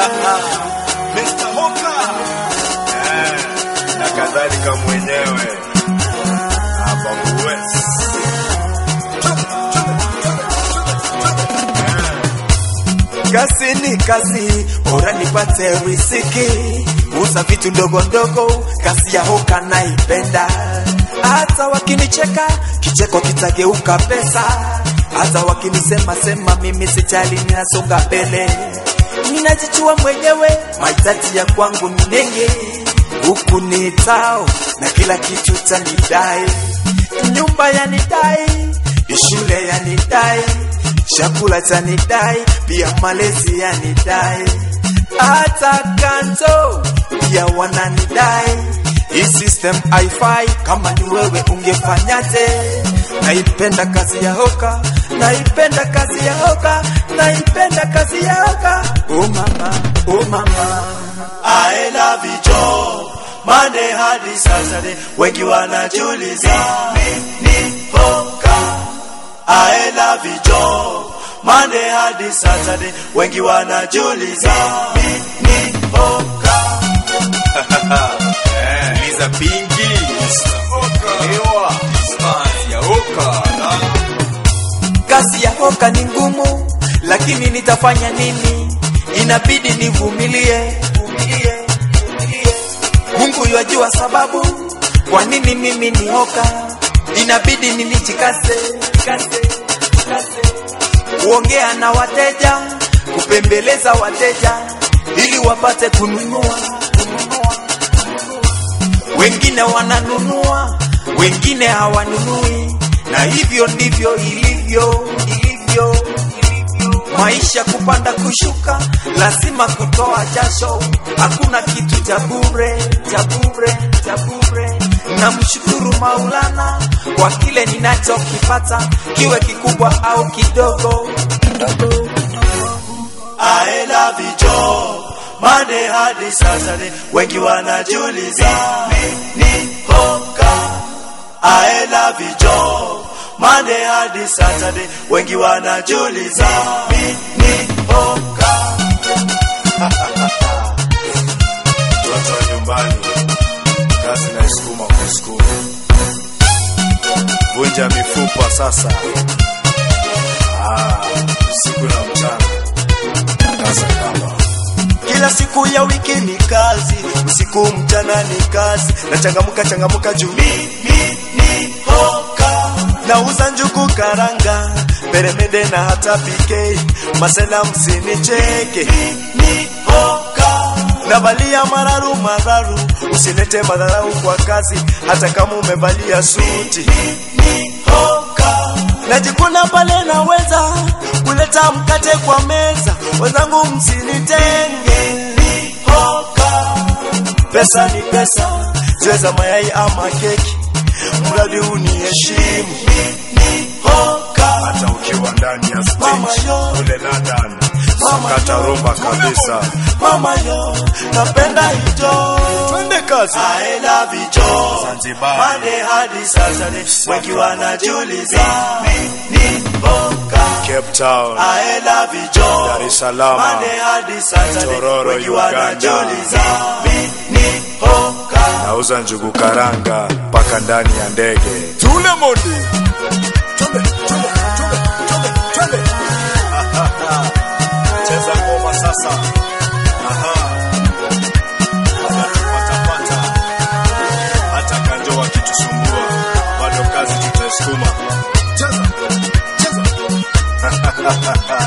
Mr. Hoka eh, na kadhalika mwenyewe hapa West. Kazi ni kazi, bora nipate riziki, uza vitu ndogo ndogo, kazi ya hoka naipenda. Hata wakinicheka kicheko kitageuka pesa, hata wakinisema sema mimi sijali, ninasonga mbele, ninajichua mwenyewe, mahitaji ya kwangu ni nenge, huku ni tao na kila kitu chanidai, nyumba yanidai, shule yanidai chakula chanidai, pia malezi yanidai, hata kanto pia wananidai. Hii system haifai, kama ni wewe ungefanyaje? Naipenda kazi ya hoka, naipenda kazi ya hoka, naipenda kazi ya hoka. Oh mama, oh mama, I love you Joe. Monday hadi Saturday, wengi wanajiuliza ni hoka. I love you Joe. Monday hadi Saturday, wengi wanajiuliza ni hoka. Eh, Liza Pingi Ewa Kazi ya Hoka kazi ya hoka ni ngumu, lakini nitafanya nini? Inabidi nivumilie, vumilie, vumilie. Mungu yajua sababu kwa nini mimi ni hoka, inabidi nilijikaze, kaze, kaze. kuongea na wateja, kupembeleza wateja ili wapate kununua, kununua, kununua. Wengine wananunua, wengine hawanunui, na hivyo ndivyo ilivyo, ilivyo, ilivyo. Maisha kupanda kushuka, lazima kutoa jasho. Hakuna kitu cha bure, cha bure, cha bure. Namshukuru Maulana kwa kile ninachokipata, kiwe kikubwa au kidogo, kidogo. I love you Joe. Monday hadi Saturday, wengi wanajiuliza ni hoka. I love you Joe. Monday hadi Saturday, wengi wanajiuliza ni hoka. Mtoto wa nyumbani Kazi na isukuma kwa sukuma Vunja mifupa sasa ah, Usiku na mchana Kaza kama Kila siku ya wiki ni kazi, usiku mchana ni kazi, na changamuka changamuka juu mimi ni hoka. Nauza njugu karanga, peremende na hata PK, masela msinicheke, ni hoka. Navalia mararu mararu, usilete madharau kwa kazi, hata kama umevalia suti, ni hoka. Najikuna pale naweza kuleta mkate kwa meza, wenzangu msinitenge, ni hoka. Pesa ni pesa, ziweza mayai ama keki, mradi uniheshimu, ni hoka. Hata ukiwa ndani ya Mama stage yo. Kule London Mama Sakata yo. rumba kabisa Mama yo, napenda hicho. Twende kazi I love you Joe. Zanzibar. Monday hadi Saturday, wengi wanajiuliza ni hoka. Cape Town I love you Joe. Dar es Salaam. Monday hadi Saturday, Tororo, wengi Uganda. wanajiuliza ni hoka. Nauza njugu karanga mpaka ndani ya ndege Tule mondi Twende, twende, twende, twende, twende. Cheza ngoma sasa Aha. Watapata. Hata kanjo wakitusumbua bado kazi tutaisukuma cheza cheza